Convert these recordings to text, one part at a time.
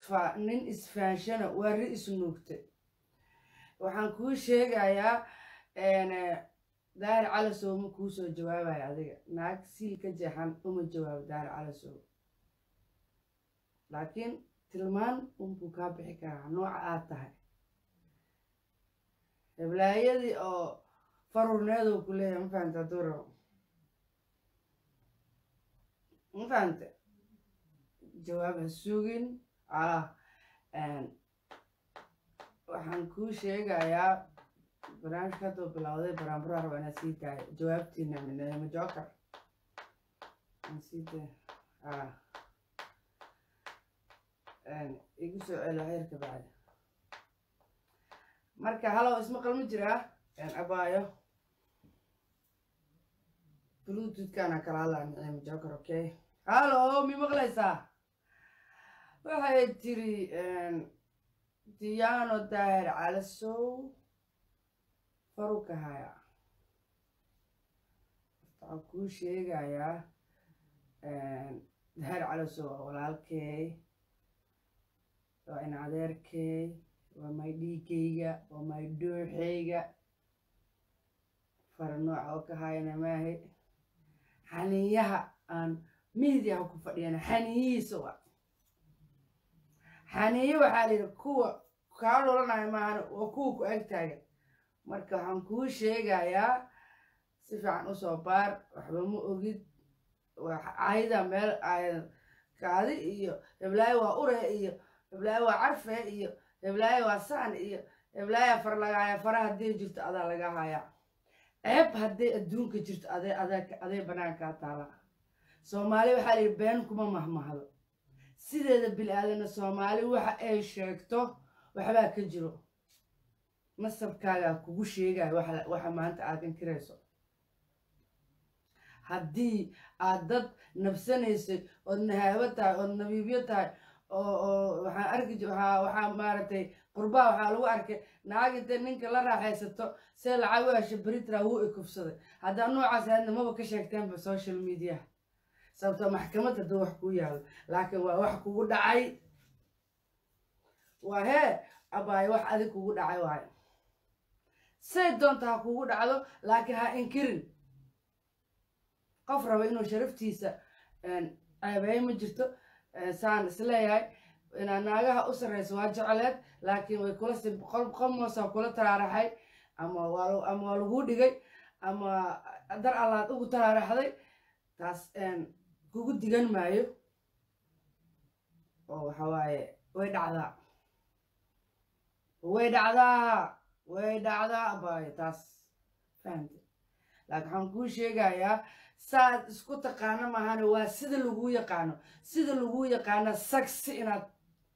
fa nin isfahanshana waa ri isnuugtay waxaan kuu sheegayaa daahir calasow ma kuu soo jawaabaya adiga naag siil ka jeexan uma jawaabo daahir calasow laakiin tilmaan unbuu kaa bixi karaa nooca aad tahay heblaayadii oo farurneedow ku leeyahay ma fahanta hadduu rabo ma fahante jawaab ha sugin ah waxaan kuu sheegayaa barnaamijka hadduu bilowday baraanbura raba inaad sii tahay jawaabtiina minema joker aan sii tahay ah igu soo celo heerka bacda marka halow ismaqal ma jiraa abaayo bluetoothkana kala hadlaa nicima joker okay hallo mi maqlaysaa waxay tiri diyaano daahir calasow faruka haya waxaan kuu sheegayaa daahir calasow waa walaalkeey waa in adeerkeey waa may dhiigayga waa may dooxeyga fara nooca oo ka hayana maahe xaniiyaha aan miidiyaha ku fadhiyana xaniyihiisa wa xaniiyo waxaa layidhi kuwa kaa dholanayo maahan waa kuwa ku ag taagan marka waxaan kuu sheegayaa si fiican usoo baar waxba ma ogid ayada meel kaadi iyo heblaayo waa ure iyo heblaayo waa carfe iyo heblaayo waa saan iyo heblaaya far lagaaya fara hadday jirto adaa laga hayaa ceeb hadday adduunka jirto ade aday banaankaa taala soomaali waxaa layidhi been kuma mahmahdo sideeda bil-aadana soomaali waxa ay sheegto waxbaa ka jiro nasabkaagaa kugu sheegayo waxa maanta aad inkirayso haddii aad dad nabsanaysay ood nahaabo tahay ood nabiibyo tahay oo waxaan arki waxaa maaragtay qurbaa waxaa lagu arkay naag intay ninka la raaxaysato see lacag u hesha beritra wuu ikufsaday haddaa noocaas aadna maba ka sheegteenba social mediaha sababtoo maxkamad hadduu wax kuu yaalo laakiin waa wax kugu dhacay waa hee abaayo wax adig kugu dhacay waayo say doonta ha kugu dhacdo laakiin ha inkirin qof raba inuu sharaftiisa ceebeey ma jirto saan isleeyahay inaa naagaha u sarreyso waa jecleed laakiin way kula si qomoosa kula taraaraxay ama waa ama waa laguu dhigay ama dar allaad ugu taraaraxday taas kugu digan maayo oo waxa waaye way dhacdaa way dhacdaa way dhacdaa abaayo taas fahamte laakiin waxaan kuu sheegayaa saad isku taqaano maahane waa sida laguu yaqaano sida laguu yaqaano sagsi inaad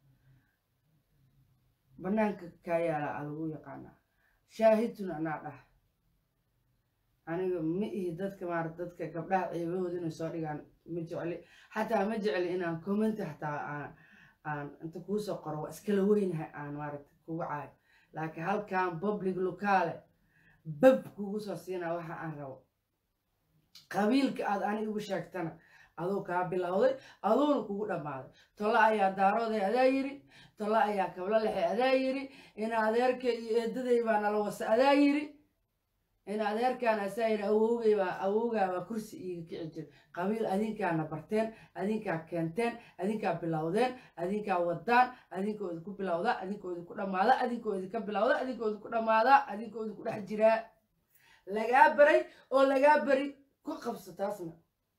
banaanka kaa yaala a lagu yaqaanaa shaahidtun anaa dhah aniga ma ihi dadka maarata dadka gabdhaha ceebahooda inay soo dhigaan ma jecli xataa ma jecli inaan commenti xataa aan aan inta kuusoo qoro waa iskala weynahay aan maaragta kugu caayo laakiin halkan public locaale bab kugu soo siinaa waxa aan rabo qabiilka aad ani igu sheegtana aduu kaa bilowday aduuna kugu dhammaaday tolo ayaa daarooday adaa yiri tolo ayaa kablo lexe adaa yiri in adeerka iyo eedaday baa nala wasa adaa yiri in adeerkaan asaa yiri awowgay baa awowgaa baa kursi iiga kici jira qabiil adinkaana barteen adinkaa keenteen adinkaa bilowdeen adinkaa wadaan adinkoo idinku bilowda adinkoo idinku dhammaada adinkoo idinka bilowda adinkoo idinku dhammaada adinkoo idinku dhex jiraa lagaa baray oo lagaa bari ku qabso taasna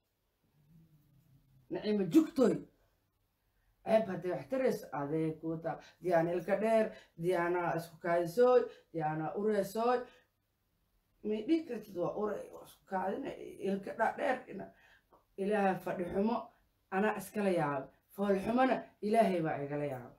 nacimo jugtoy ceeb hadday wax tarayso adee kuuta diyaana ilka dheer diyaana isku kaadisooy diyaana ureesooy may dhihi kartid waa uray waa isku kaadina ilka dhadheer ilaahay fadhi xumo anaa iskala yaaba fool xumona ilaahay baa igala yaaba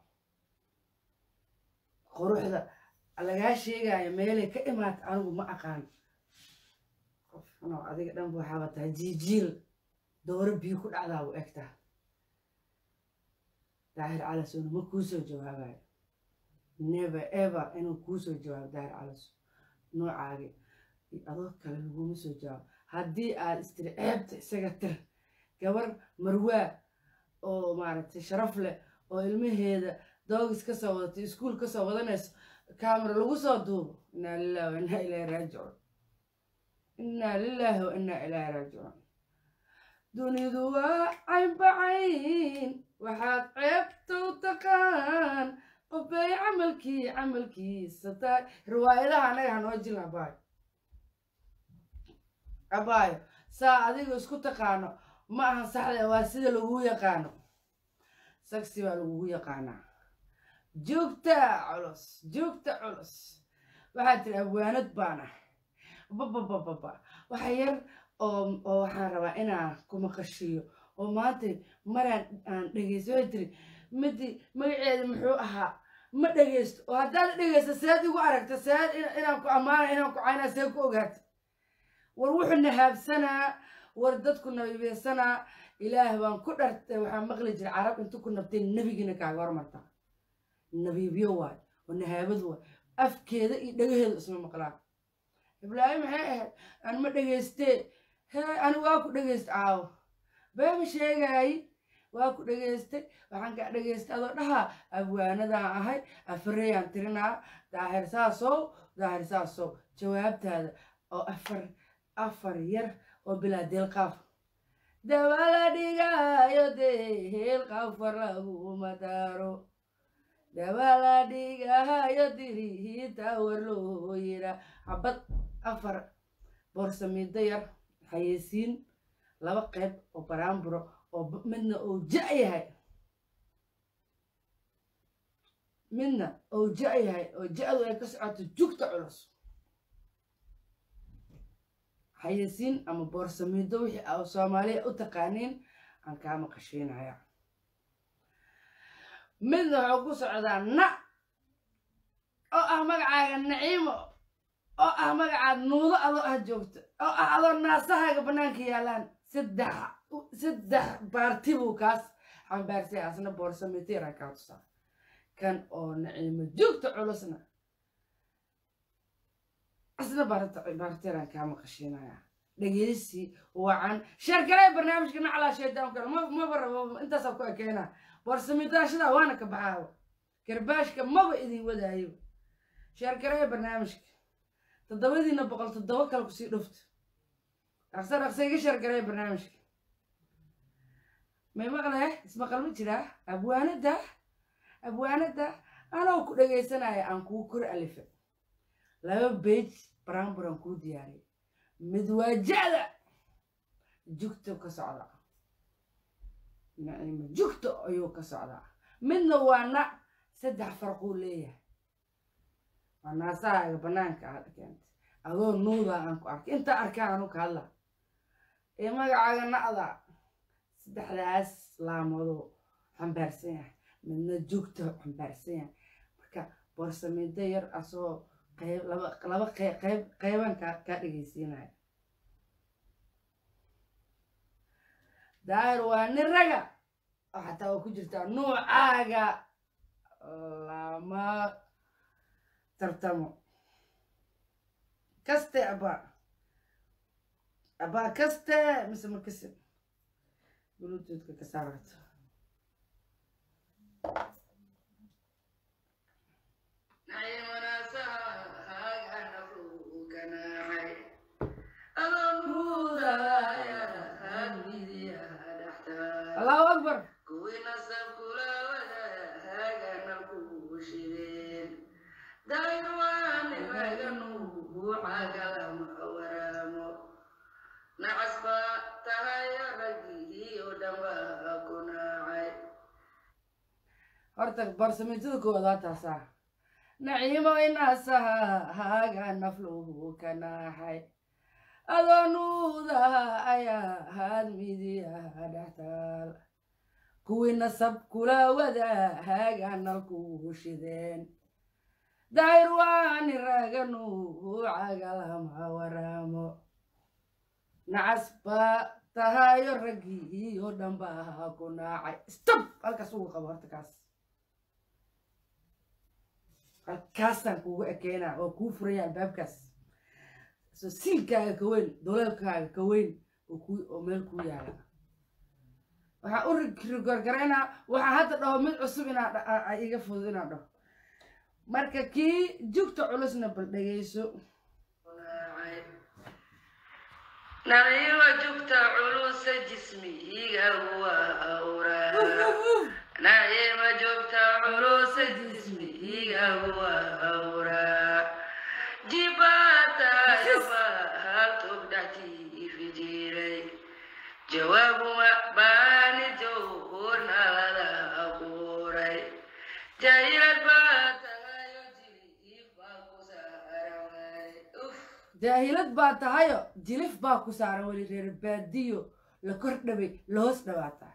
quruxda lagaa sheegaayo meelay ka imaata anigu ma aqaan qof xunoo adiga dhanba waxaaba tahay jiijiil dooro biyo ku dhacdaa u egtaa daahir calasona ma kuusoo jawaabayo never ever inuu kuusoo jawaabo daahir calaso noocaagi adoo kale laguma soo jawaabo haddii aad istiri ceebta isaga tir gabar marwaa oo maaragtay sharaf leh oo ilmaheeda doogis ka soo wadatay iskuul ka soo wadanayso kaamara lagu soo duubo innaa lillahi wa innaa ilaahi raajicuun innaa lilaahi wa innaa ilaahi raajicuun dunidu waa caynbacayn waxaad ceebta u taqaan qofbay camalkii camalkiisa tahay riwaayadaha anaga hanoo jil abaayo abaayo saa adiga isku taqaano ma ahan saxda waa sida lagugu yaqaano sagsi baa lagugu yaqaanaa joogta culus joogta culus waxaad tiri abwaanad baan ah bababababa waxa yar oo oo waxaan rabaa inaan ku maqashiiyo oo maanta maraan aan dhegeysto waxay tiri midi magaceeda muxuu ahaa ma dhegeysto oo haddaad dhegeysto seed igu aragta seed inaan ku ammaana inaan ku caynaa see ku ogaata war wuxuu nahaabsanaa war dadku nabibeysanaa ilaah baan ku dhartay waxaa maqli jira carab intu ku nabtay nebigiina kaaga hormartaa nabiibyo waay oo nahaabad waay afkeeda iyo dhagaheeda isma maqlaan ibraahim maxay ahayd aan ma dhegeystee hee ani waa ku dhegeysta caawo beema sheegaayi waa ku dhegeystay waxaan kaa dhegeystay adoo dhahaa abwaanadaan ahay afareyaan tirinaa daahir saasow daahir saasow jawaabtaada oo afar afar yar oo bilaa deelqaaf dabala dhigaayo dee heelqaafar laguma daaro dabala dhigahayo dirihiita war loo yidhaa habad afar boorsamiido yar xayeysiin laba qayb oo baraamburo oo midna uu ja' yahay midna uu ja' yahay oo ja-du ay ka socoto jugta culus xayeysiin ama boorsamiido wixii a soomaaliya u taqaaniin aan kaa maqashiinaya midna wuxuu ku socdaa na oo ah magacaaga naciimo oo ah magacaad nuudo adoo ah joogta oo ah adoo naasahaaga bannaanka yaalaan saddex saddex baarti buu kaas xambaarsay asna boorsamiteera kaa tusaa kan oo naciimo joogta culusna asna baarteeraan kaa maqashiinaya dhegeysi wacan sheergalee barnaamijka naclaa shaydaanka maba rabo intaasaa ku ekeenaa boorsamitaashadaa waana ka baxaaba garbaashka maba idin wadaayo sheergaree barnaamijka toddobadiina boqol toddoba kale kusii dhufta dhaqsa dhaqsa iga sheergaree barnaamijka may maqlee ismaqal ma jiraa abwaanada abwaanada anoo ku dhegaysanaya aan kuu kor alife laba beej baranburan kuu diyaariyay mid waa ja'da jugta ka socda naciimo jugta ayuu ka socdaa midna waa na saddex farquu leeyahay waa naasahaaga bannaanka aad keentay adoo nuudaa aan ku arkay intaa arkaan anu ka hadla ee magacaaga na'da saddexdaas laamadoo xambaarsan yahay midna jugta xambaarsan yahay marka boorsamiido yar asoo qayb laba laba qayb qayb qayban kaa kaa dhegaysiinaya daahir waa nin raga oo xataa waa ku jirtaa nuucaaga lama tartamo kaste abaa abaa kaste mise ma kase bluetoothka ka saarata allahu akbar horta barsamijada koowaad waa taasaa naciimo inaasaha haaga nafluhu ka naaxay adoo nuudaha ayaa haad midiyaha dhextaal kuwii nasab kula wada haaga nalku shideen daahir waani raaganu cagalama waraamo nacas baa tahayo raggii iyo dhanbaa ku naacay stop halkaas ugu qabo horta kaas halkaasaan kuugu ekeynaa oo kuu furaya albaabkaas so siinkaaga ka weyn doleelkaaga ka weyn oo ku oo meel kuu yaala waxaan u rigorgaraynaa waxaan hadda dhaho mid cusub inaa iga fudud inaan dhaho marka kii jugta culusna bal dhegayso nariiwa jugta culusa jismihiga waa awraa nariiwa jugta culusa jismihiga waa awraa jibaata yoba haltog dhextii fijiray jawaabuma baani jowhurnalada abuuray jahilad baa tagayo jiliif baa ku saaramay uf jaahilad baa tahayo jilif baa ku saaran weli reer baadiyo la kor dhaway la hoos dhawaataa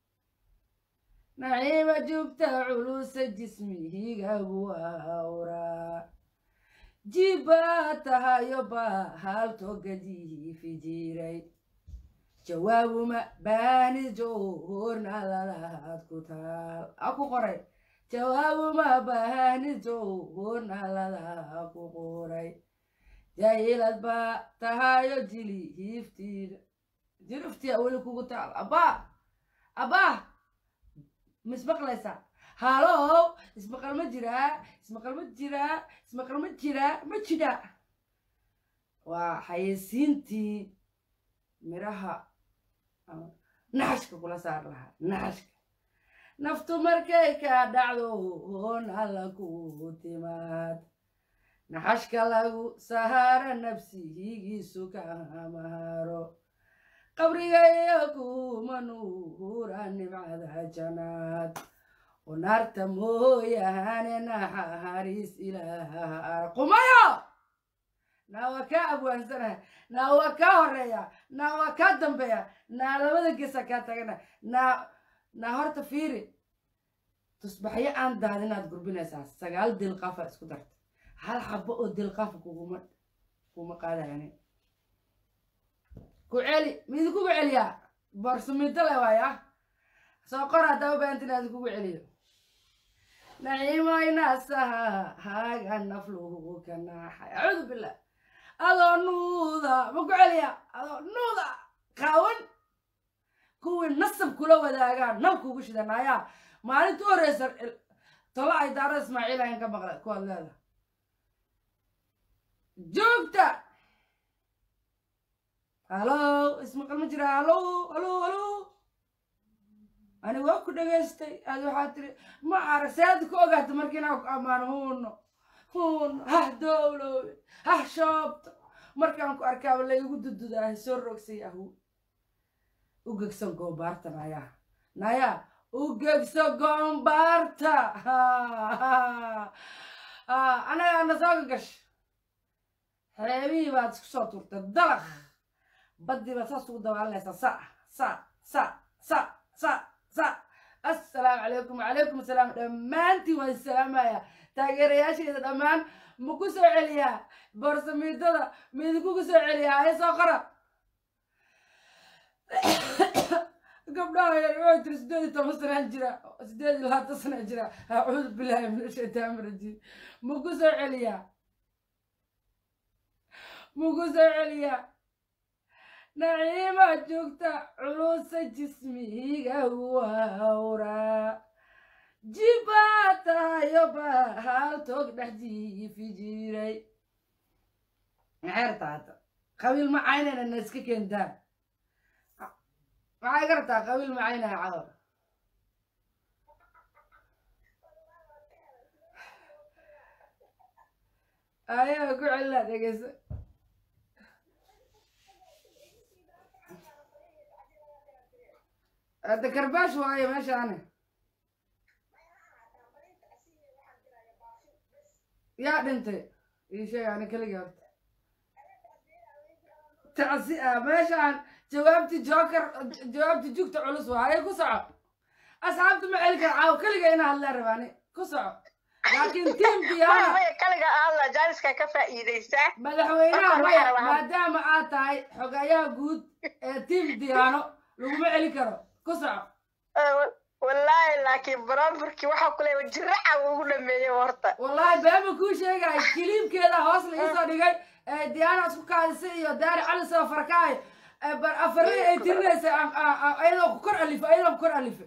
naciima jugta culusa jismihigagu awraa jibbaa tahayo baa haaltogadii fijiray jawaabuma baani jowhurnaladaad ku taal a ku qoray jawaabuma baani jowhurnalada ku qoray jaahilad baa tahayo jili hiiftiida jiriftiya weli kugu taal abbaa abbaa mismaqlaysaa halow ismaqal ma jiraa ismaqal ma jiraa ismaqal ma jiraa ma jidha waa xayeysiintii miraha naxashka kula saar lahaa naxashka naftu markay kaa dhacdo hoon alla ku timaad naxashka lagu sahaara nafsihigiisu kamaharo qabriga iyo kuma nuura nimcada janaad oo naarta mooyaane naxariis ilaah qumayo naa waa kaa abwaansanaha naa waa kaa horeeya naa waa kaa dambeeya naa labada gesa kaa tagana naa naa horta fiiri tusbaxyo aan daad inaad gurbinaysaa sagaal dilqaafa isku darta hal xabo oo dilqaafa kuguma kuma qaadayani ku celi midi kugu celiyaa borsamido le waay ah soo qor haddaa u baahanta inaad kugu celiyo naciimaynasaha haaga nafluhu ka naaxay acuudu billah adoo nuuda ma ku celiya adoo nuuda qaawan kuwii nasab kula wadaagaan nab kugu shidanaayaa maalinta u horeysa tolo ay daaro ismaaciil ayn ka maqla kuwaad leeda joogta halow ismaqal ma jira halow halow halow ani waa ku dhegaystay aad waxaa tiri ma arag sead ku ogaata markiinaa ku ammaano huuno huuno hah dowlowe hah shoobto markaan ku arkaaba la igu dududaa soo rogsay ahu u gegsan goobaarta nayaa nayaa u gegso goombaarta anaga ana soo gagasha xeebihii baad isku soo turtay dalaq baddii baad saas ugu dabaalanaysaa sa sa sa sa sa sa assalaamu calaykum wacalaykum assalaam dhammaantiin waan salaamaya taageerayaasheeda dhammaan ma ku soo celiyaa boorsamiidada ma idinkugu soo celiyaa ee soo qora gabdhaha yar waxay tiri sideed iyo toban sanaa jira sideed iyo labaatan sanaa jira acuudu billahi min ashaytaan rajiim ma ku soo celiyaa ma ku soo celiyaa naciima joogta culusa jismihiga wawraa jibbaa tahayo baa hal toog dhex jiifi jiray maxay rabtaa qabiil ma caynayna na iska keentaan maxay ka rabtaa qabiil ma caynaya cador ayaa ku celina dhegeyso hadda karbaash waayo meeshaani yaa dhintay ii sheeg ani keligii horta tacsi ah meeshaan jawaabti joker jawaabti jugta culus waaye ku soco asxaabta ma celi kara caaw keliga ina hadlee rabaani ku soco laakiin tiim diyaana kaliga aadla jaaliska ka faa'iidaysaa madaxweynaha Waxaan maya rabaa- maadaama aad tahay xogayaha guud ee tiim diyaano laguma celi karo ku soco wallaahi laakiin baraamburkii waxaa ku leeya jiraca ugu dhameeyey horta wallaahi beema kuu sheegay kiliibkeeda hoos la iisoo dhigay ee diyaana isku kaadisay iyo daari cali soo farkaay Eh, bar afarri ay tirinaysa aan- aan- aan- ayadoo ku kor alife ayadoo ku kor alife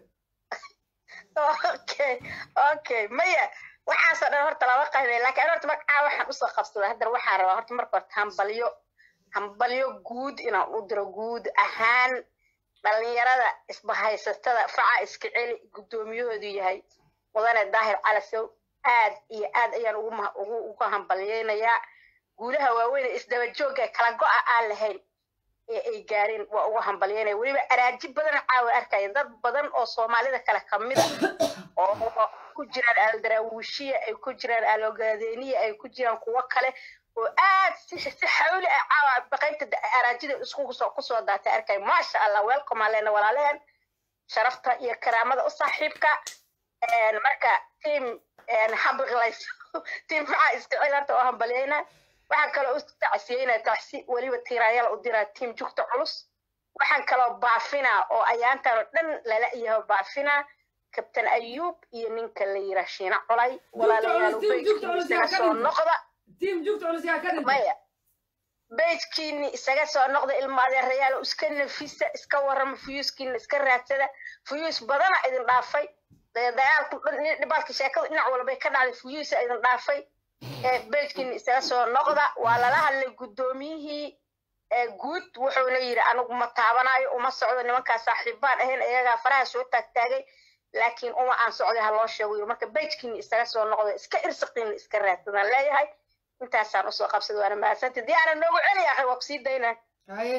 okay okay maya waxaasoo dhan horta lama qaybay laakiin horta magacaa waxaan usoo qabsaday haddana waxaan rabaa horta marka horta hambalyo hambalyo guud inaan u diro guud ahaan dhalinyarada isbahaysatada faca iska celi guddoomiyahoodu yahay mudane daahir calasow aad iyo aad ayaan ugu ma- ugu uga hambalyeynayaa guulaha waaweyn ee isdaba joogga kala go'a aan lahayn ee ay gaareen waa uga hambalyeynaya weliba araaji badan caawa arkaya dad badan oo soomaalida kale kamid a oo ku jiraan aldaraawiishiya ay ku jiraan alogaadeniya ay ku jiraan kuwo kale oo aad si si xawli ah caawa qaybta da- araajida isku kusoo kusoo daatay arkay maasha allah welcome aan leena walaalehen sharafta iyo karaamada u saaxiibka Een, marka team habiqlays team maxaa iska cilaanta oo hambalyeyna waxaan kaloo u tacsiyeynaa tacsi weliba tiiraayal u diraa team jugta culus waxaan kaloo baafinaa oo ayaantan oo dhan lala yaho baafinaa kabtan ayuub iyo ninka la yira shiina colay walaalayaal culus, team Jugta culus yaa isaga ka soo dhintay. noqda tiim jugta culus yaa ka dhintay maya bejkiini isaga soo noqda ilma adeerayaal iska nafisa iska warrama fuyuuskiina iska raadsada fuyuus badana idin dhaafay dee dagaalku dhan- dhibaalka sheekadu dhinac walbay ka dhacday fuyuusa idin dhaafay ee bejkiini isaga soo noqda waa lala hadlay guddoomiyihii ee guud wuxuuna yidhi anigu ma taabanayo uma socdo nimankaa saaxiibbaan ahayn iyagaa faraha soo taagtaagay laakiin uma aan socday ha loo sheego yidhi. marka bejkiini isaga soo noqda iska irsiqiina iska raadsadaan leeyahay intaasaan usoo qabsada waana mahadsantay dii aanan noogu celi akhay waa kusii daynaa haye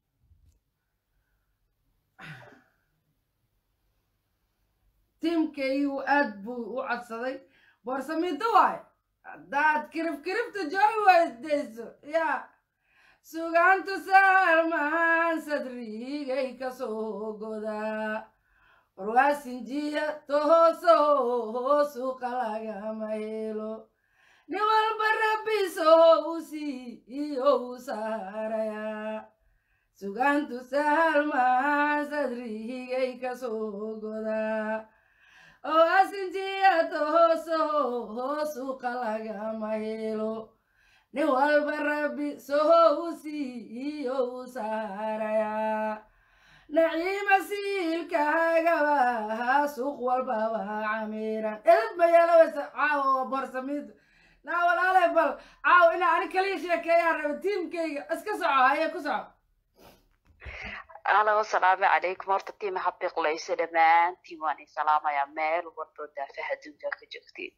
tiimkaygu aad buu u codsaday boorsamiinto waaye haddaad kirif kirifta joogi weydayso yaa sugaantu saalmaan sadrigay kasoo godaa warwaasinjiya tohooso suuqa lagama helo nin walba rabbiso u siiyo u saarayaa sugaantu saalmaan sadrigay kasoo godaa oo asinjiya tohooso suuqa lagama helo nin walba rabbi soho u siiyo u saarayaa naciima siilkaagaba suuq walbaba camiran edad ma yeelawaysa caawa oo borsamiinta naa walaale bal caawa inaa ani kaliya sheekeeyaan raba tiimkayga iska soco haye ku soco alo asalaamu calaykum horta tiima habiqlayso dhammaantiin waan idin salaamayaa meel walboo daafaha adduunka ka joogtiin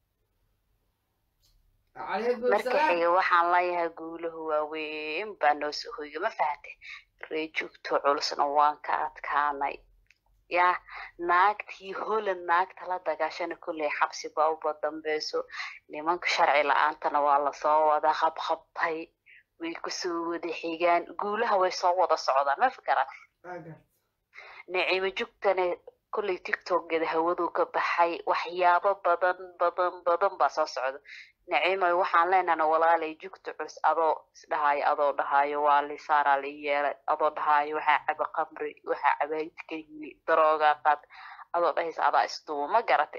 calaykum marka salaam xiga waxaan leeyahay guulahu waaweyn baa noo soo hoyga ma fahante ree joogto culusna waan ka adkaanay ya naagtii holand naagta la dagaashana kolley xabsi baa uba dambeyso nimanka sharci la-aantana waa lasoo wada qabqabtay way kusoo wada xigaan guulaha way soo wada socdaan ma fakarat Aga. nicimo jugtana kolley tiktokgeeda hawaduu ka baxay waxyaabo badan badan badan baa soo socda nicimo waxaan leenahana walaalay jugta culus adoo isdhahayo adoo dhahayo waa lisaaraa la ii yeelay adoo dhahayo waxaa caba qamri waxaa cabaayidka yimi daroogaa qaad adoo dhahaysa adaa isduuba ma garate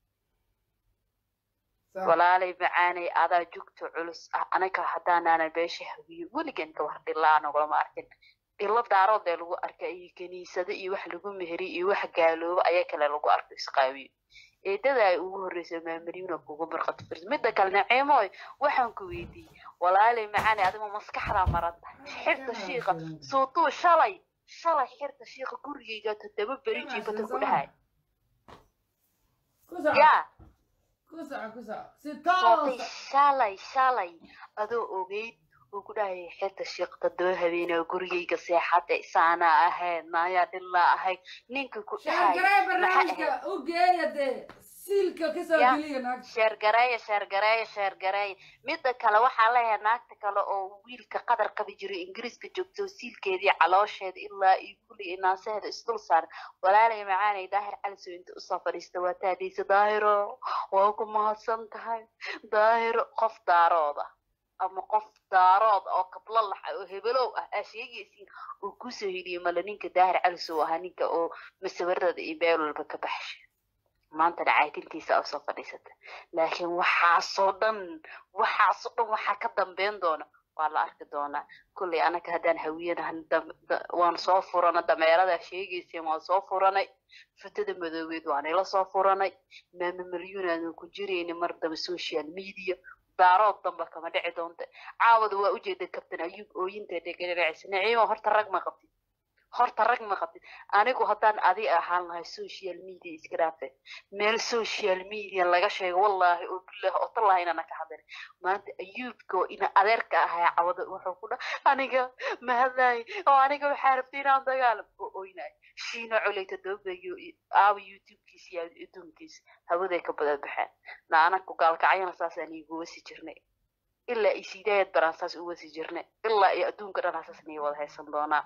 Sax. walaalay macaanay adaa jugta culus ah anaga haddaanaanan beesha hawiyo weligan ka war dhilaa nagulama arkin dhilo daaroodee lagu arka iyo kiniisado iyo wax lagu meheri iyo wax gaaloobo ayaa kale lagu arko isqaawiyo eedada ay ugu horreysa maamariina kugu marqato firs midda kale naciimooy waxaan ku weydiiyey walaalay macaanay adigu maskaxdaa maranta xirta shiiqa suutuu shalay shalay xirta shiiqa gurigayga toddoba beri jiifata ku dhahay ku soco yaa ku soco ku soco si sootay toosa shalay shalay adoo ogeyd uu ku dhahaya xirta shiiqta daba habeenaa gurigayga seexada isaanaa ahayd naayaa dhilaa ahayd ninka ku dhahaya sheergaree maxay barnaamijka ahayd u geeya dee siilka kasoo Ya. geliya naagta sheergareeya sheergareeya sheergareeya midda kale waxaa leeyahay naagta kale oo wiilka qadar qabi jiray ingiriiska joogto siilkeedii caloosheeda ilaa iyo kulli inaasaheeda isdul saaran walaalay macaanay daahir calisow inta usoo fadhiista waa taadhiisa daahiro waa ku mahadsan tahay daahiro qof daarooda ama qof daarood oo kablo laxa oo hebelow ah aa sheegaysiin uu kusoo heliye male ninka daahir calisow ahaa ninka oo masawiradada iyo meel walba ka baxshay maanta dhacaytintiisa oo soo fadhiisata laakiin waxaasoo dhan waxaasoo dhan waxaa ka dambeyn doona waa la arki doonaa kulley anaka haddaan hawiyanahan waan soo furana dameerada sheegayseen waan soo furanay fatada madoobeed waan ila soo furanay maama malyuun aadan ku jirayni mar daba social media daarood damba kama dhici doonta caawada waa ujeeda kabtan ayuub ooyinteeda gadhacaysa naciimo horta rag ma qabtid horta rag ma qabtid anigu haddaan adi ahaan lahay social media iska dhaafe meel social media laga sheego wallaahi oo bilah oo tallahi inana ka hadlin maanta ayuubka oo ina adeerka ahaa cawada wuxuu ku dha aniga mahadlaay oo aniga waxaa rabtay inaan dagaalam oo oynaay shiina coleyta doobayo aawa youtubekiisa iyo adduunkiisa hawaday ka bada baxeen na anaku gaalkacyana saasaan iigu wasi jirnay ilaa isiidaayad baraan saas u wasi jirnay ilaa iyo adduunka dhan hasaas niga wada haysan doonaa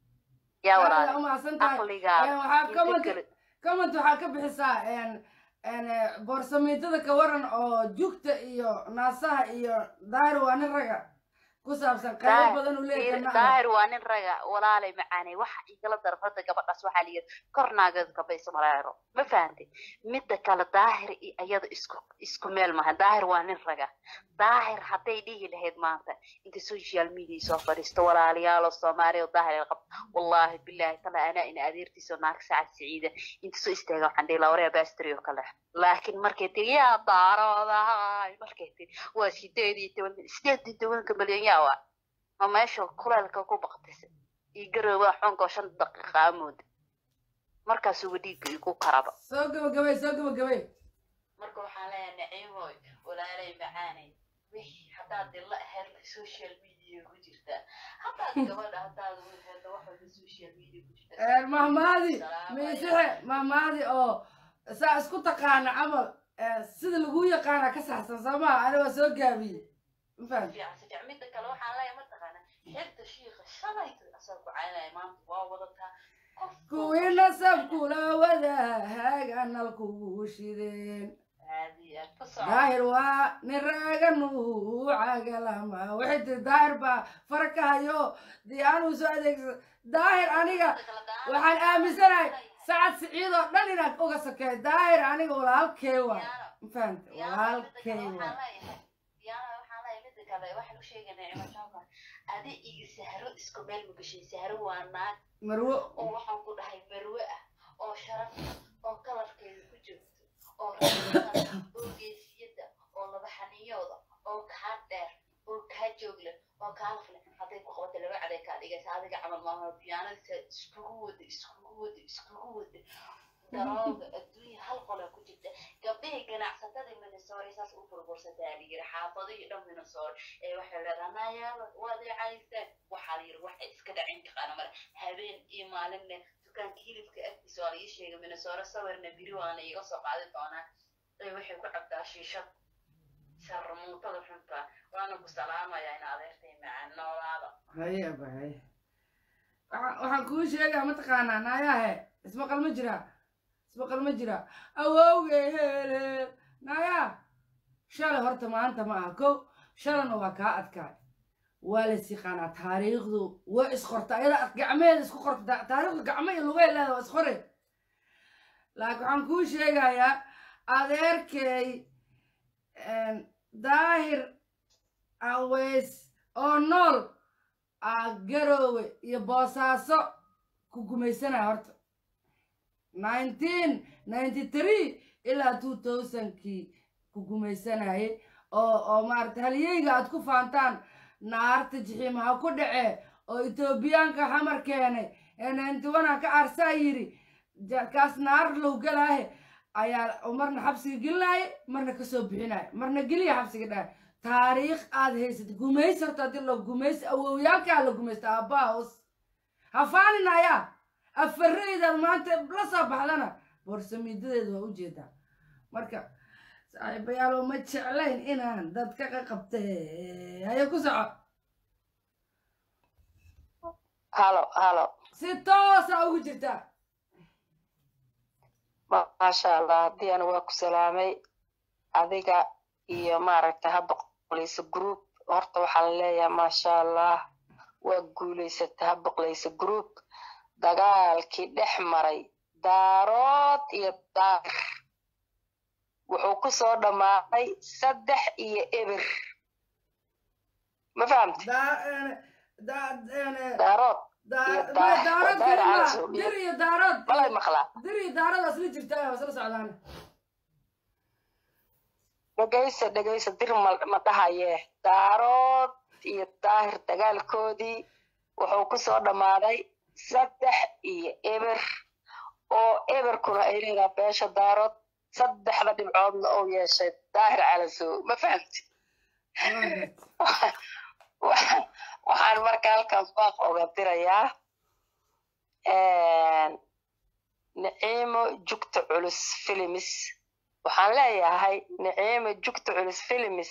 yaa aad walaale umahadsan tahay caqligaa Een, waxaa inta comment kale comment waxaa ka bixisaa een een boorsamiintada ka waran oo jugta iyo naasaha iyo daahir waa nin raga ku saabsan qaybo Daahir- badan uu leeyahay Fiir- macna daahir waa nin raga walaalay macaanay waxa igala daran horta gabadhaas waxaa layidhi kor naagada kabaysa maraero ma fahantay midda kale daahir iyo ayada isku isku meel maha daahir waa nin raga daahir hadday dhihi lahayd maanta inta social media soo fadhiisto walaalayaalo soomaaliya oo daahir ay qabto wallaahi bilaahi tala anaa ina adeertiisa naag sacad siciida inta soo istaaga waxaan dhihi lahaa waryaa baastri oo kale laakiin markay tiri yaa daaroodahay markay tiri waa sideed iyo toban sideed iyo tobanka malyan yaa waa ma meesha kuleelka ku baktisa iyo garowaa xoonkoo shan daqiiqa amooda markaasuba dhiigga igu karaba soo gabagabay soo gabagabay marka waxaan leeyahay naciimoy walaalay macaanay wixii haddaad dilla ahayd social media ku jirtaa haddaad gabadha haddaad wehedda wax walba social media ku jirtaa Een, mahmaadi Salaam miisixe mahmaadi oo saa isku taqaana camal ee, sida lagu yaqaana ka saxsan soo maha ani waa soo gaabiyey ma fahamti fiican si fiican midda kale waxaan leeyahay mataqaana xigta shiika shalayta asoo ku caynaya maanta waa wadataa qof kuwii nasabkula wadaahaga nalkugu shideen caadi ah ku soco daahir waa nin raaga nuucaga lama waxay tiri daahir baa fara ka hayo dee anuu soo adeegsada daahir aniga waxaan aaminsanahay sacad siciid oo dhan inaad uga sakeey daahir aniga walaalkey waay ma fahamta walaalkey waay adi iyo sahro isku meel magashay sahro waa naag marwo oo waxaan ku dhahay marwe ah oo sharaf ah oo kalarkeeda ku joogto oo raxmada oo geesiyada oo laba xaniyooda oo kaa dheer oo kaa joogle oo kaa lafle hadday ku qabato laba caday kaa dhigaysa adiga camal maaha biyaanada iskugu wada iskugu wada iskugu wada darooga adduunya hal qola ku jirta gabdhihii ganacsatada minnesota saas u burbursataa la yiri xaafadihii dhan minnesota ee waxay leedahay nayaaba waad i caysteen waxaa la yiri waxay iska dhacin taqaana male habeen iyo maalinne dukaanka hilibka agtiisa waa la ii sheegay minnesota sawirna biri waana iiga soo qaadi doonaa ee waxay ku cabtaa shiishad sarmuutada xunta waana ku salaamayaa in adeertay macaan noolaada haye aba haye waxaan waxaan kuu sheegaa mataqaanaa naayahe ismaqal ma jira ismaqal ma jira awowge hele naaya shalay horta maanta ma aha kow shalana waa kaa adkaay waa la siqaanaa taariikhdu way isqorta ayada gacmeheeda isku qorta taariikhdu gacmo iyo lugay leeda waa isqore laakiin waxaan kuu sheegayaa adeerkay daahir aweys oo nool aa garoowe iyo boosaaso ku gumaysanaya horta nineteen ninety three ilaa two thousandkii ku gumaysanayay oo oo maarata halyeyga aad ku faantaan naarta jixiimaha ku dhacee oo etoobiyaanka xamar keenay ee ninety one ka arsaa yiri kaas naar low galaahe ayaa marna xabsiga gelinaaye marna kasoo bixinaaye marna geliya xabsiga dhahay taariikh aad haysat gumaysi horta haddii la gumaysi awowyaalkaa la gumaysta aabbaa hoos hafaaninaya afaraydaad maanta la soo baxdana boorsamiidadeeda waa ujeedaa marka saaxiibayaalo ma jeclayn inaan dadka ka qabte haye ku soco halo halo si toosa ugu jirtaa maasha allah haddii aan waa ku salaamay adiga iyo maaragta habba qolaysa group horta waxaan leeyahay maasha allah waa guulaysata habba qolaysa group dagaalkii dhex maray daarood iyo daahir wuxuu ku soo dhammaaday saddex iyo eber ma fahamti daa ene daa ene daarood daa iyo ma daa- daarood daar dir ma calasow iyo- dir iyo daarood malay maqlaa dir iyo daarood waa isla jirtaa waa isla socdaan dhegaysa dhegaysa dir ma ma dhahaye daarood iyo daahir dagaalkoodii wuxuu ku soo dhammaaday saddex iyo eber oo eberkuna ay leedahay beesha daarood saddexda dhibcoodna uu yeeshay daahir calasow ma fahamti Waxaan- waxaan marka halkan baaq oga dirayaa naciimo jugta culus filimis waxaan leeyahay naciimo jugta culus filimis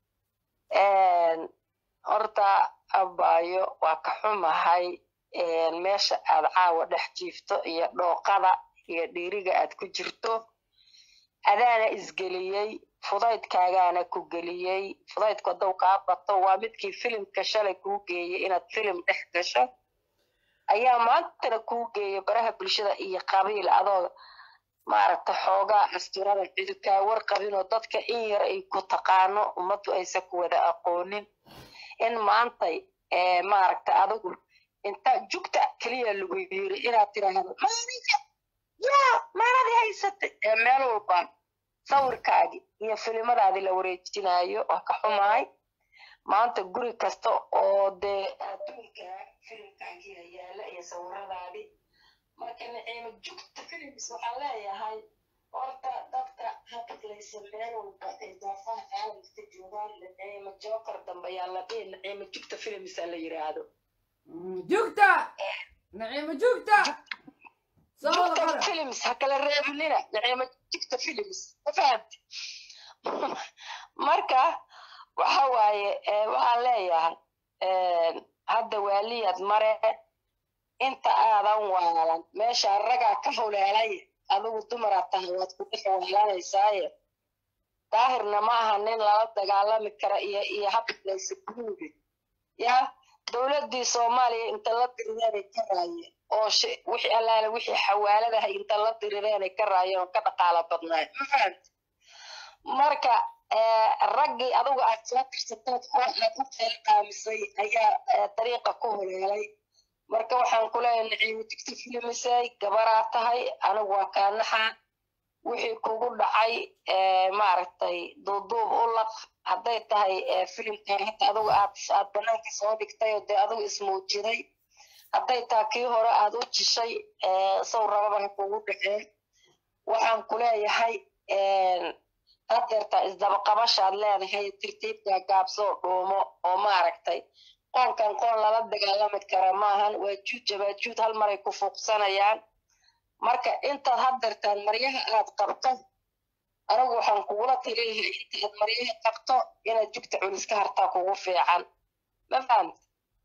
horta abaayo waa ka xumahay meesha aad caawa dhex jiifto iyo dhooqada iyo dhiiriga aad ku jirto adaana isgeliyey fudaydkaagaana ku geliyey fudaydku hadduu kaa bato waa midkii filimka shalay kuu geeyey inaad filim dhex gasho ayaa maantana kuu geeya baraha bulshada iyo qabiil adoo maaragta xoogaa asturada cidi kaa warqabinoo dadka in yar ay ku taqaano ummaddu aysan ku wada aqoonin in maantay maaragta adigu inta jugta keliya lagu yiri inaad tiraahdo maaninka yaa maanadii haysatay ee meel walba sawirkaagii iyo filimadaadii la wareejinayo waa ka xumahay maanta guri kasta oo dee adduunka filimkaagiia yaala iyo sawiradaadii marka naciimo jugta filims waxaan leeyahay horta dadka habadlaysa meel walba ay daafaha caalamka joogaan naciimo joker dambe yaa la dhihi naciimo jugta filimsa la yiraahdo jugta naciimo jugta soo wada jugta qora films ha kala reebinina naciimo jugta films ma fahamti marka waxa waaye eh, waxaan leeyahay eh, hadda waaliyaad mare inta aadan waalan meesha ragaa ka huleelay adigu dumaraad tahay waad ku dhex waalanaysaye daahirna ma aha nin lala dagaalami kara iyo iyo hablaysa guruubi ya dowladdii soomaaliya inta la dirideenay ka raayeen oo shi- wixii allaale wixii xawaaladahay inta la dirideenay ka raayeen oo ka dhaqaalo badnaay ma fahamti marka eh, raggii adigu aad soo tirsatood oo aad u qeyl qaamisay ayaa eh, dariiqa ku huleelay marka waxaan ku leeyahay naciimo digta filimisay gabaraa tahay anigu waa kaanaxa wixii kugu dhacay eh, maaragtay duuduub u laq hadday tahay eh, filimkan hadda adigu aad aad banaanka soo dhigtay oo dee adigu ismuujiday hadday tahay kii hore aad u jishay eh, sow rababa ha kugu dhaceen waxaan ku leeyahay hadeertaa isdabaqabashaad leedahay tartiib gaagaabsoo dhuumo oo maaragtay qoonkan qoon lala dagaalami kara maahan waa juud jabaajuud hal maray ku fuuqsanayaan marka intaad hadeertaan maryaha aad qabto anigu waxaan kugula taliyahay intaad maryaha qabto inaad jugta culus ka hartaa kugu fiican ma fahamta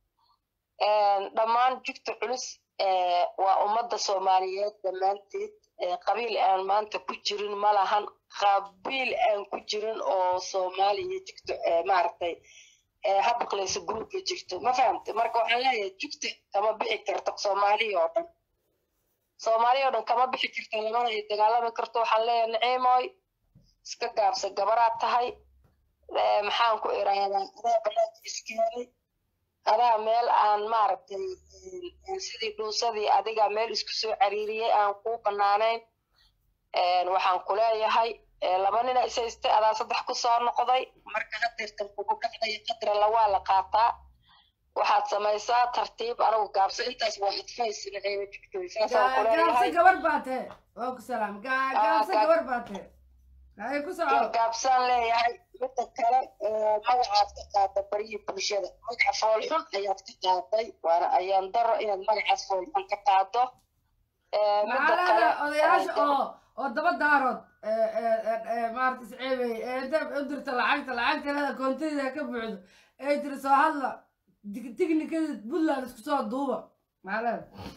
dhammaan jugta culus eh, waa ummadda soomaaliyeed dhammaanteed eh, qabiil aan maanta ku jirin ma lahan qabiil aan ku jirin oo soomaaliya jugta eh, maaragtay eh, habaqlaysa gruubka jirto ma fahamta marka waxaan leeyahay jugta kama bixi karto soomaaliya oo dhan soomaaliya oo dhan kama bixi karto lamana ay dagaalami karto waxaan leeyahay naciimoy iska gaabsa gabaraad tahay eh, maxaan ku irahdaa adaa banaanka iskeenay adaa meel aan maaragtay eh, sidii dhuusadii adiga meel isku soo cariiriyey aan kuu banaanayn Eh, waxaan ku leeyahay eh, laba nina isaystay adaa saddex ku soo noqday marka hadeertan kugu dhacdaya qadra lawaa la qaataa waxaad samaysaa tartiib anigu gaabso intaas waa advice naciimo jigtoy saasaan ku gaabse leeyahay gabar baa tee waa ku salaam Ga- gaabse ga- gabar baa tee hay ku soco gaabsaan leeyahay midda kale eh, magacaad ka qaada baryihii bulshada magaca foolxun ayaad ka qaaday waana ayaan daro inaad magacaas foolxun ka qaado Eh, midda maxaa kale leedahay odayaasha eh, oo oo daba daarood ee, ee, ee, ee, maarata isceebay ee inta u dirta lacagta lacagta leeda koontadeeda ka buuxdo ee tiri soo hadla dig- tignikada puntland isku soo duuba maxaa leedahay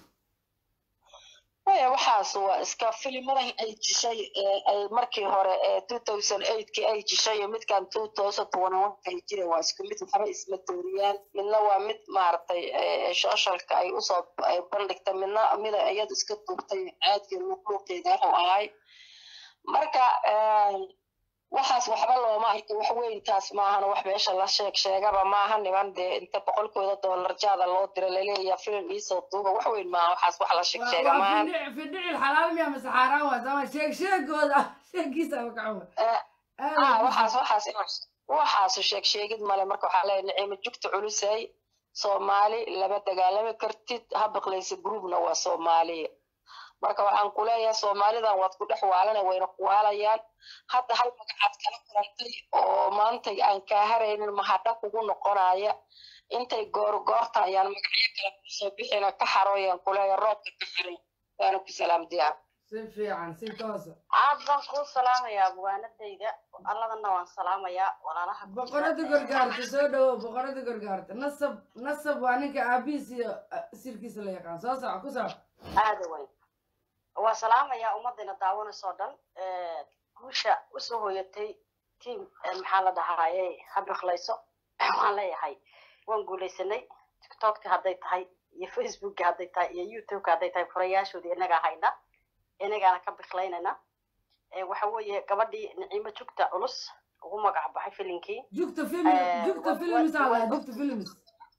Maya, waxaas waa iska filimadaha ay jishay ee ay markii hore ee 2008kii ay jishay iyo midkan 2021 ay jira waa isku mid waxba isma dooriyaan midna waa mid maaragtay ee socialka ay usoo ay bandhigtay midna mida iyadu iska duubtay caadkii luqluuqeeda wuxuu ahay marka waxaas waxba looma arko wax weyntaas maahan wax meesha la sheeg sheegaba maaha niman dee inta boqolkooda doolar jaada loo dira laleeya filim iisoo duuba wax weyn maaha waxaas wax la sheeg sheega waa maahan fidhic fidhicil xalaal miya mase xaaraan waa sama sheeg sheegooda sheegiisa makaxuma Eh, ah waxaas waxaas waxaas sheeg sheegid male marka waxaa leeyahay nicimo jugta culusay soomaali lama dagaalami kartid habaqlaysa groupna waa soomaaliya marka waxaan ku leeyahay soomaalidan waad ku dhex waalana wayna ku waalayaan hadda hal magacaad kala kulantay oo maanta aan kaa haraynin mahadha kugu noqonaya intay goor goorta ayaan magacyo kale kusoo bixina ka xarooyaan ku leeyahay roobka ka xaray waana ku salaamdiyaa si fiican si toosa aad baan kuu salaamayaa abwaanadayda alladana waan salaamayaa walaalaha ku jira. boqorada gorgaarta soo dhawow boqorada gorgaarta nasab nasab waa ninka aabihiis iyo ah, sirkiisa la yaqaan soo soco ku soco aada weyn waa salaamayaa ummadayna daawanaysoo dhan Eh, guusha usoo hoyatay tiam maxaa la dhahaaye habiqlayso waan leeyahay waan guulaysanay tiktokka hadday tahay iyo facebookka hadday tahay iyo youtubeka hadday tahay furayaashoodii inagaa hayna inagaana ka biklaynayna Eh, waxa weeye gabadhii niciimo jugta culus ugu magac baxay filinkii jugta film Eh, jugta wa- films wa- aa wa- jugta films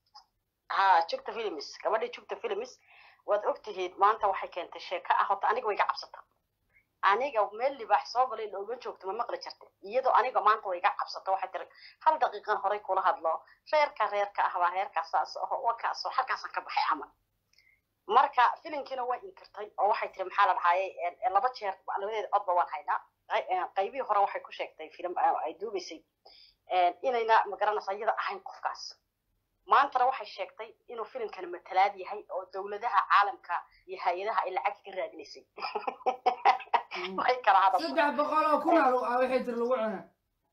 ha jugta films gabadhii jugta films waad ogtihiid maanta waxay keentay sheeko ah horta aniga way iga cabsata aniga meel libaax soo galay looma joogto ma maqli jirta iyadoo aniga maanta way iga cabsata waxay tiri hal daqiiqan horey kula hadlo reerka reerka ah waa reerkaas saas aho wakaasoo halkaasaan ka baxay camal marka filinkiina way inkirtay oo waxay tiri maxaa la dhahaye laba jeer labadeeda codba waan haynaa Qay- eh, qaybihii hore waxay ku sheegtay filim eh, ay duubaysay eh, inayna magaranaysa iyada ahayn qofkaas maantana waxay sheegtay inuu filimkani matalaad yahay oo dowladaha caalamka iyo hay-adaha ay lacag ka raadinaysay way kala hadashay saddex boqol oo kun aa ah waxay tiri lagu cuna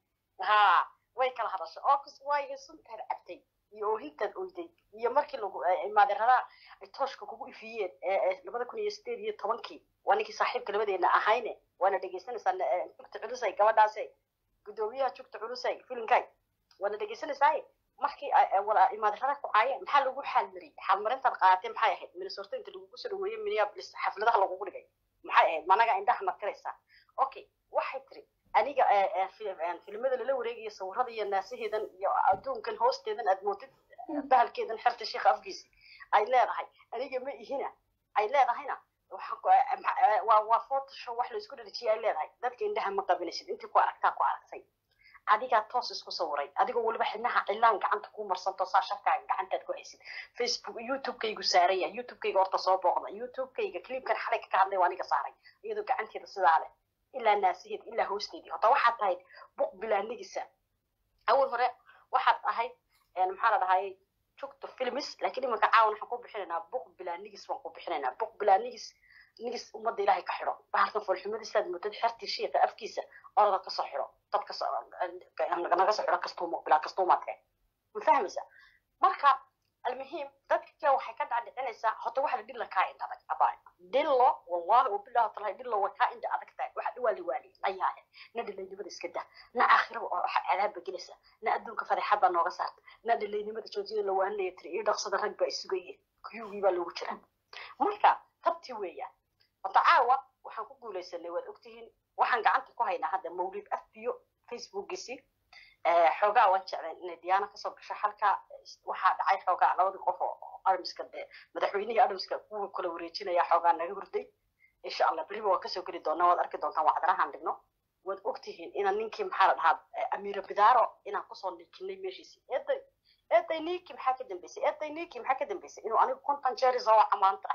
ha way kala hadashay oo kus waayo suntaad cabtay iyo oohintaad oyday iyo markii lagu maadeeradaha ay tooshka kugu ifiyeen ee- ee labada kun iyo sideed iyo tobankii waa ninkii saaxiibka labadeena ahayne waana dhegeysanaysaa eh, jugta culusay gabadhaasay gudoomiyaha jugta culusay filimkay waana dhegeysanaysaa markii ay- ay wala imaadarada ku caayeen maxaa lagu xaalmariyey xaalmarintaad qaadatay maxay ahayd minnesota inta lagugu soo dhaweeyey minneapolis xafladaha lagugu dhigay maxay ahayd managa indhaha martiraysaa okay waxay tiri aniga eh, eh, fil- eh, filimada lala wareegayo sawirada iyo naasaheedan iyo adduunkan hoosteedan aad moodid bahalkeedan xerta sheekha afkiisi ay leedahay aniga ma ihina ay leedahayna waxaan ku- eh, ma- eh, waa waa photoshop wax la isku dhadhajiyay ay leedahay dadka indhaha ma qabinaysid intii ku aragtaa ku aragtay adigaa toos isku sawiray adigoo weliba xidnaha cilaan gacanta kuu marsanto saa shafkaaga gacantaad ku haysid facebook youtubekaygu saaran yahay youtubekayga horta soo booqda youtubekayga clipkan xalay ka hadlay waa aniga saaray iyadoo gacanteeda sidaa leh ilaa naasiheed ilaa hoosteedii horta waxaad tahayd buq bilaanigisa awal hore waxaad ahayd een, maxaa la dhahayay jugta filmis laakiin imanka caawan waxaan ku bixinaynaa buq bilaanigis baan ku bixinaynaa buq bilaanigis nigis ummadda ilaahay ka xidho bahalkan foolxumadiisaad muddad xertii shiiqa afkiisa orada kasoo xidho dad kasoo naga soo xidho kastuumo bilaa kastuumaadke ma fahmaysa marka almuhiim dadka waxay ka dhacdhicinaysaa horta waxa la dhilla kaa indha adag abaa dhillo wallahi wabillahi talahi dhillo way kaa indha adag tahay waxa dhiwaali waali ayaahe na dhilaynimada iska dah na aakhiraba oo waxa cadaabba gelaysa na adduunka fadeexad baa nooga saarta na dhilaynimada joojiyada la waanaya tiri iyo dhaqsada rag baa isugayeen kuyugii baa loogu jira marka tabti weeyaan horta caawa waxaan ku guulaysanay waad ogtihiin waxaan gacanta ku haynaa hadda mawlid afiyo facebookiisi xoogaa waan jeclayn inay diyaana kasoo gasho halka waxaa dhacay xoogaa labadii qof oo armiska dee madaxweynihii armiska kuwa kala wareejinaya xoogaa naga hurday insha allah beriba waa kasoo geli doonaa waad arki doontaan wacdarahaan dhigno waad ogtihiin inaan ninkii maxaa la dhahaa amiira bidaaro inaan kusoo nikinay meeshiisi eeday eeday niki maxaa ka dambeysay eeday niki maxaa ka dambeysay inuu anigu konton jeer isoo waca maanta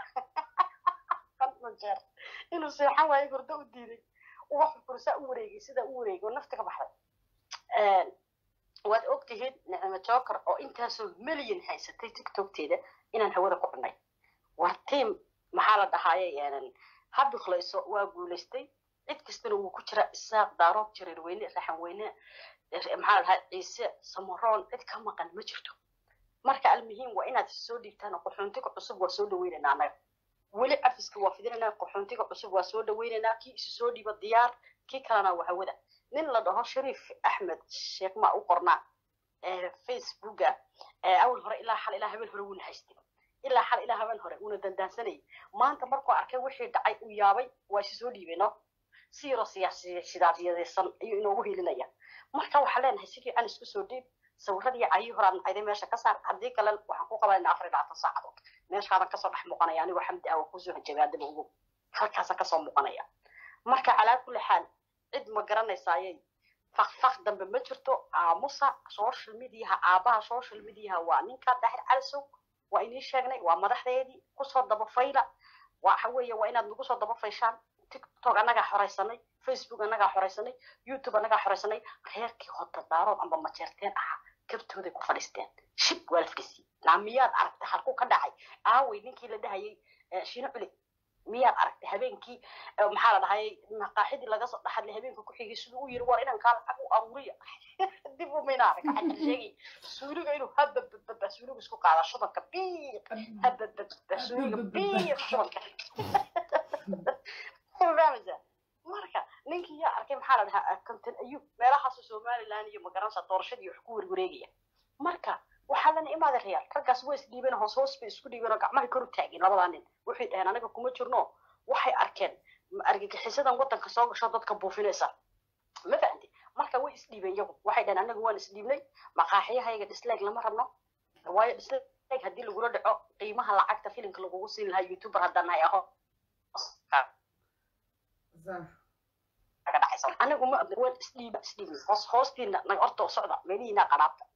konton jeer inuu seexan waayo hurdo u diiday wax fursaa u wareegay sidaa u wareegay oo nafta ka baxday waad ogtihiin nicmo joker oo intaasoo milyan haysatay tiktokteeda inaan hawada ku cunay war tiam maxaa la dhahaaye ha biqlayso waa guulaystay cid kastana wuu ku jira isaaq daaroob jireer weyne raxan weyne maxaa la dhahaa ciise samaroon cid ka maqan ma jirto marka almuhiim waa inaad soo dhiibtaan qaxoontiga cusub waa soo dhaweynaynaa annaga weli cafiska waa fidinaynaa qaxoontiga cusub waa soo dhaweynaynaa kii isu soo dhiiba diyaar kii kalena waa hawada nin la dhaho shariif axmed sheekh ma u qornaa facebooka awal hore ilaa xal ilaa habeen hore wuuna haystay ilaa xal ilaa habeen hore wuuna dandaansanayay maanta markuu arkay wixii dhacay uu yaabay waa isi soo dhiibay no si yaroo siyaasi sidaasiyadaysan ayuu inoogu helinaya marka waxaan leenahay si fiican isku soo dhiib sawiradii cayii horaad nacday meesha ka saar haddii kale waxaan ku qabanayna afar iyo labaatan saacadood meeshaadan kasoo dhex muuqanaya anigoo xamdi ah waa kusoo hajabaadaba ugu halkaasaan kasoo muuqanaya marka calaa kulli xaal cid ma garanaysayay fakfak dambe ma jirto aamusa social mediaha aabaha social mediaha waa ninka daahir calisow waa inii sheegnay waa madaxdeedii kusoo daba fayla waxa weeye waa inaad nagu soo daba fayshaan tiktok annagaa xoraysanay facebook annagaa xoraysanay youtube annagaa xoraysanay reerkii hodadaarood amba majeerteen ahaa kabtooday ku fadhiisteen shib waalafkasii naa miyaad aragtay halkuu ka dhacay aawey ninkii la dhahayay shino culi miyaad aragtay habeenkii maxaa la dhahayay maqaaxidii laga soo dhaxadlay habeenka ku xigay siduu u yiri war inankaa lacag u aruuriya dib u mayna arag waxaa sheegay suuliga inuu hababababa suuliga isku qaada shubanka biiq hababababa suuliga biiq shubanka fahmaysaa marka ninkii yaa arkay maxaa la dhahaa konton ayub meelahaasu somaliland iyo magaranaysa doorashadii wax ku werwareegaya marka waxaa lana imaada reyaal raggaas way isdhiibeen hoos hoos bay isku dhiibeen oo gacmahay kor u taageen labadaa nin waxay dhaheen anaga kuma jirno waxay arkeen argagixisadan waddanka soo gasho dadka buufinaysa ma fahanti marka way isdhiibeen yagu waxay dhaheen anaga waan isdhiibnay maqaaxiyahayga dislag lama rabno waayo dislag haddii lagula dhaco qiimaha lacagta filimka lagugu siin lahaa youtuber haddaan nahay aho anigu ma waan isdhiiba isdhiibnay hoos hoostiina naga horta socda meelihiina qanaabta